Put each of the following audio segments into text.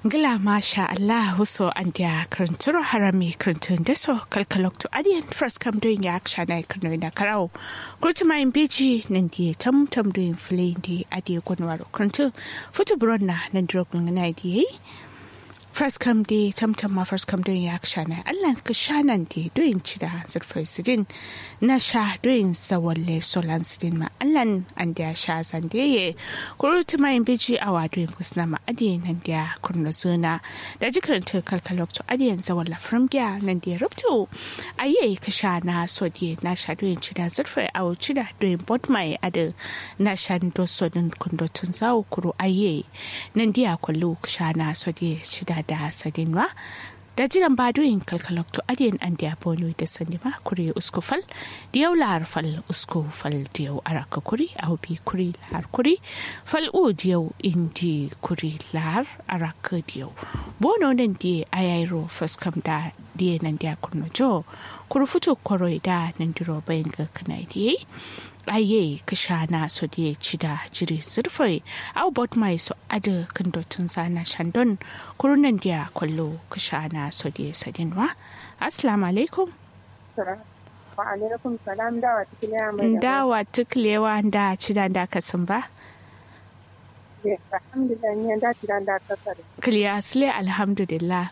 Gila masha Allah huso an dia kranturo harami krantun deso kalkalok to adian first come doing ya aksha na krano na karao. Kurti ma imbeji nandi tam tam doing fili di adi kwanwaro krantu. Futu bronna nandiro ngana di First come di tam tam ma first come doing ya aksha na Allah ka shanan di doing chida zurfai sidin na sha doing sawalle solan sidin ma Allah an dia sha san ye kurti ma imbeji awa doing kusna ma adi nan dia kurno zuna da jikaranta kalkalok to adiyan zawon lafram gya nan dia rubto aye ka sha na so di na sha doyin cida zurfa a cida doyin bot mai ada na sha do so din kundo tun zawo kuro aye nan dia kwallo ka sha na so di cida da sadin wa da jiran ba doyin kalkalok to adiyan an dia bono da sani ma kuri uskufal diyau lahar fal uskufal diyau araka kuri au bi kuri lahar kuri fal u diyau indi kuri lahar araka diyau bono nan di ayairo faskam da diye nan dia kurno jo kuru futu koroi da nan diro bayan ga kana diye aye kashana so diye cida jiri zurfai au bot mai so ada kan dotun sana shandon kuru nan dia kwallo kashana so diye sadinwa assalamu alaikum wa alaikum salam dawa tuklewa mai dawa tuklewa da cida da kasan ba alhamdulillah ni da cida da kasar kliya sule alhamdulillah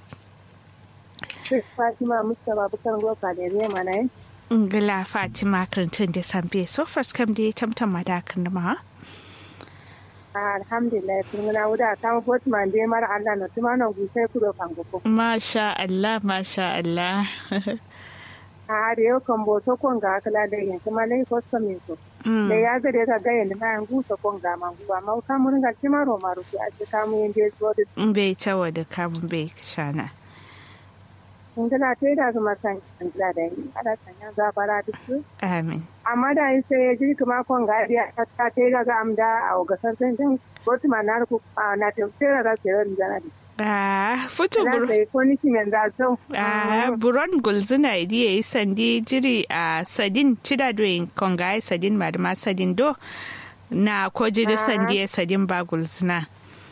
Fatima Mustapha Bukar Goka da ne mana yin ngila fatima karantun da sambe so first kam da tamtam madakan ma alhamdulillah kun na wuda kan Fatima da mara Allah na tuma na gusai kudo kan goko masha Allah masha Allah a da yau kan boto kon ga kala da yin kuma lai ko samin so da ya ga da ga yin na yan gusa kon ga man guwa ma ka mun ga tima ro maru a ci ka mun yin da so da bai tawa da kamun bai shana Ingila ta yi da zama san ingila da yi ala sanya zabara duk su. Amin. Amma da yi sai ya ji kuma kon ga ya ta ta yi ga amda a gasar sanjin kotu ma na ruku na ta sai ga sai ran jana da. Ah, futu buru. Na ko ni kimen da so. Ah, buron gulzuna idi yayi sandi jiri a sadin cida doyin konga sadin ma da ma sadin do na ko jiri sandi sadin ba gulzuna.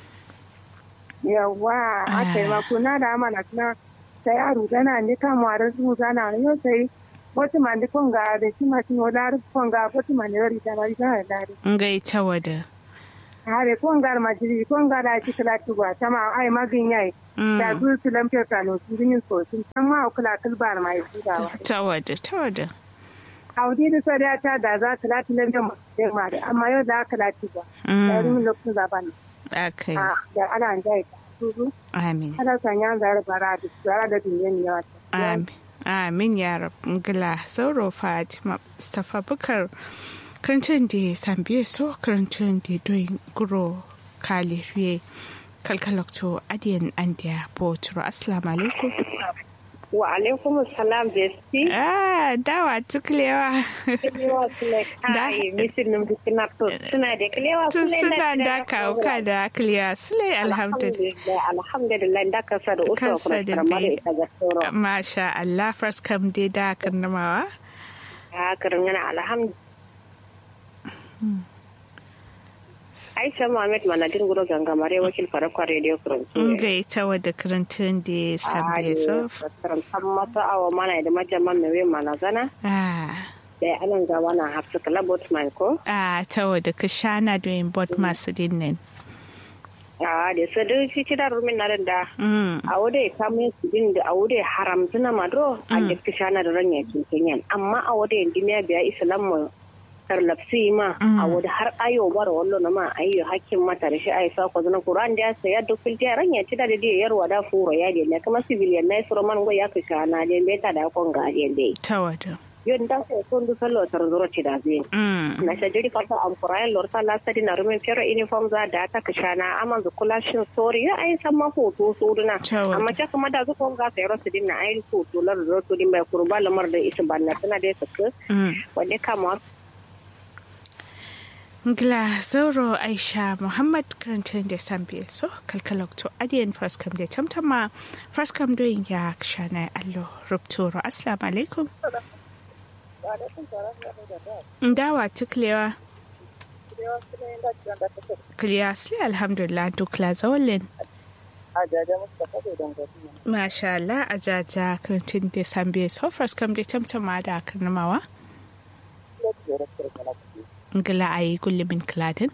Yawwa, aka yi makuna da amana suna sai a rugana ne kan ware su zana yau sai wata mandi konga da shi ma shi wala konga wata mandi wari da wari da dare ngai tawada hare konga ma jiri konga da shi kala tuwa tama ai magin yayi da zu su lamfe kano su yin so sun san ma kula kulbar mai da tawada tawada audi da sai ta da za ta lati lamfe ma da amma yau da kala tuwa da rin lokacin zaban akai da ana jai Amin. Ana sanya zara bara da tsara da duniyan yawa. Amin. Amin ya rabu gila sauro Fatima Mustapha Bukar karantun da san biye so karantun da doyin guro kale riye kalkalokto adiyan an da botoro assalamu alaikum wa alaikum salam besti ah dawa tuklewa Kilewa sule kai misin num dukina to suna da kilewa tun suna da kauka da kliya sule alhamdulillah alhamdulillah da ka sa da uso Kasa da kuma bai. ita ga tsoro masha Allah first kam dai da karnamawa a karin yana alhamdulillah Aisha Muhammad Manadin Guro Gangamare wakil farakwa Radio France. ngai ta wadda karantun da san biye so Karantar mata awa mana da majaman mewe mana zana. ah Da anan ga wana hafsa kalabot man ko. a ta wadda ka shana doyin bot masu dinnin. A da sadu shi ci da rumin na da. Mm. A wude kamun su din da a wude haram tuna madro a da kishana da ranya kinkinyan. Amma a wude duniya biya islamu karlapsi ma a wude har ayo bara wallo na ma ayyo hakkin mata da shi ayi sa ko zana Qur'an da sai ya dokil ta ranya ci da da yarwa da furo ya de ne kuma civilian na suro man go ya kishana de meta da kon ga de de. ta wadda. Yon da sai kon du sallo tar zuro ci da zai. Mm. na shajiri kasa amfurayen lorta lasadi na rumin fero uniform za da ta kashana aman zu kula shin sori ya ayi san ma hoto soduna Cewa. amma ce kuma da zuwa ga sai rasu din na ayi hoto lar da to din bai kurba lamar da isa banna tana da saka Mm. wanda kama Gla Zauro Aisha Muhammad karantun da san biye so kalkalokto adiyan first kam da tamtama first kam doyin ya shana allo rubtoro assalamu alaikum. Dawa tuklewa. Kliya alhamdulillah duk la zawalin. a jaja musu kafa don gasu Masha Allah a jaja kirtin da sambe so first kam da tamtama da karnamawa. ya ce da kirkir na kuɗi Ngila a yi gullumin kiladin.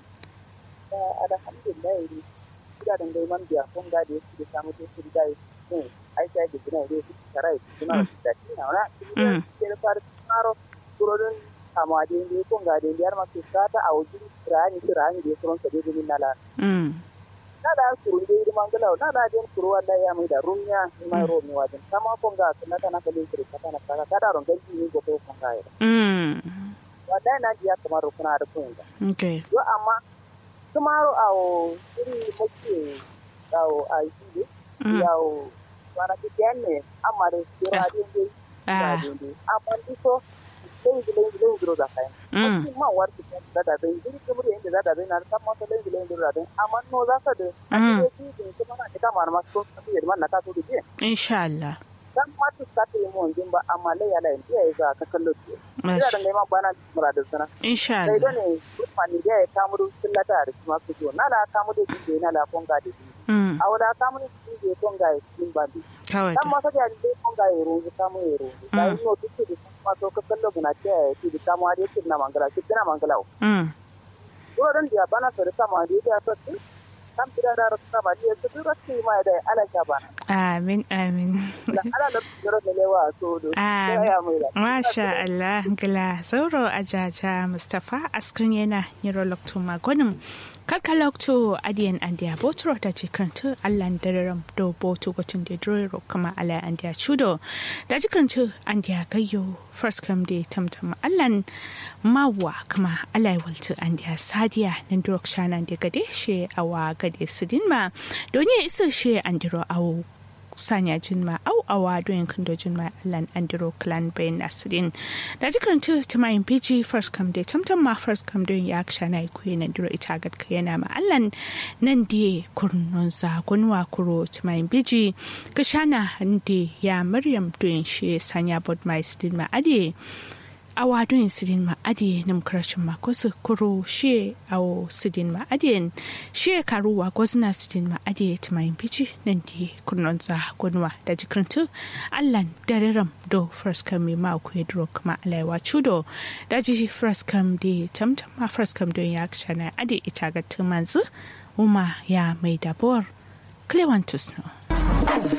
da alhamdulillah ne gidajen dai man biya kun ga da ya da samu da su da ne aisha da gina da su tara da suna da shi na wani ke da fara tsaro gurodin kama da ne kun ga da yar masu sata a wajen rani su rani da ya kuma sa da min nala Mm. na da kuru da yi mangala na da den kuru wanda ya mai da rumiya mai romi wajen kama kun ga na kana kalin kiri kata na kaka kada ron ganci ne ko kun ga ya Mm. wanda na ji ya kamar kuna da kun ga Okay. yo amma tomorrow awo iri muke awo a yi Mm. yawo wana kijane amma da sira din dai Ah. din dai amma diso lengi lengi lengi ro da kai Mm. kuma ma war ki da da dai din kuma da inda da da dai na san ma ta lengi lengi ro da dai amma no za ka da Mm. ake yi din kuma na ta ma ma so ta yi man na ka so da Insha Allah. dan ma ta ta yi mun din ba amma lai ya lai ya za ka kallo ki ina da Masha neman bana muradin sana Insha sai Allah. dole mutane da ya kamuru sillata da kuma su na la kamu da din na la konga da din Mm. a wada kamu da din da konga ya din ba din Kawai. dan ma kaja da konga ya ro ka mu ya ro da yi no duk da kuma to ka kallo guna ce ya ci da kamu da kin na mangala ki na mangala Mm. ko dan da bana so da kamu da ya to kan tira da ra ka ba da su duk sai ma da ala ka ba Amin amin. da ala da duro da lewa so do Amin. ya mai da Masha Allah gila sauro a jaja Mustapha askrin yana neurologto magonin kalkalokto adiyan andiya botro da jikantu allan dararam do botu gotun da drero kama ala andiya chudo da jikantu andiya gayyo first come day tamtam allan mawa kama ala waltu andiya sadiya nan durok shana da gade she awa gade sidin ma doni isa she andiro awo sanya jinma au awa doyin kando jinma lan andiro clan bayan asirin da jikin tu tumayin pg first come day tamtam ma first come doyin ya aksha na ikuye na diro ita gad ka yana ma allan nan die kurnon sa gunwa kuro tumayin pg kashana hande ya maryam doyin shi sanya bod mai sidin ma ade awa doyin sidin ma ade nam karashin ma kusa kuro shi awo sidin ma ade shi karuwa gwazna sidin ma ade tumayin pg nan die kurnon sa gunwa da jikin tu allan dariram do first come ma ku dro kuma alaiwa chudo da ji first come de tamtam ma first come don ya kshana ade ita ga tumanzu uma ya mai dabor Clevantus no.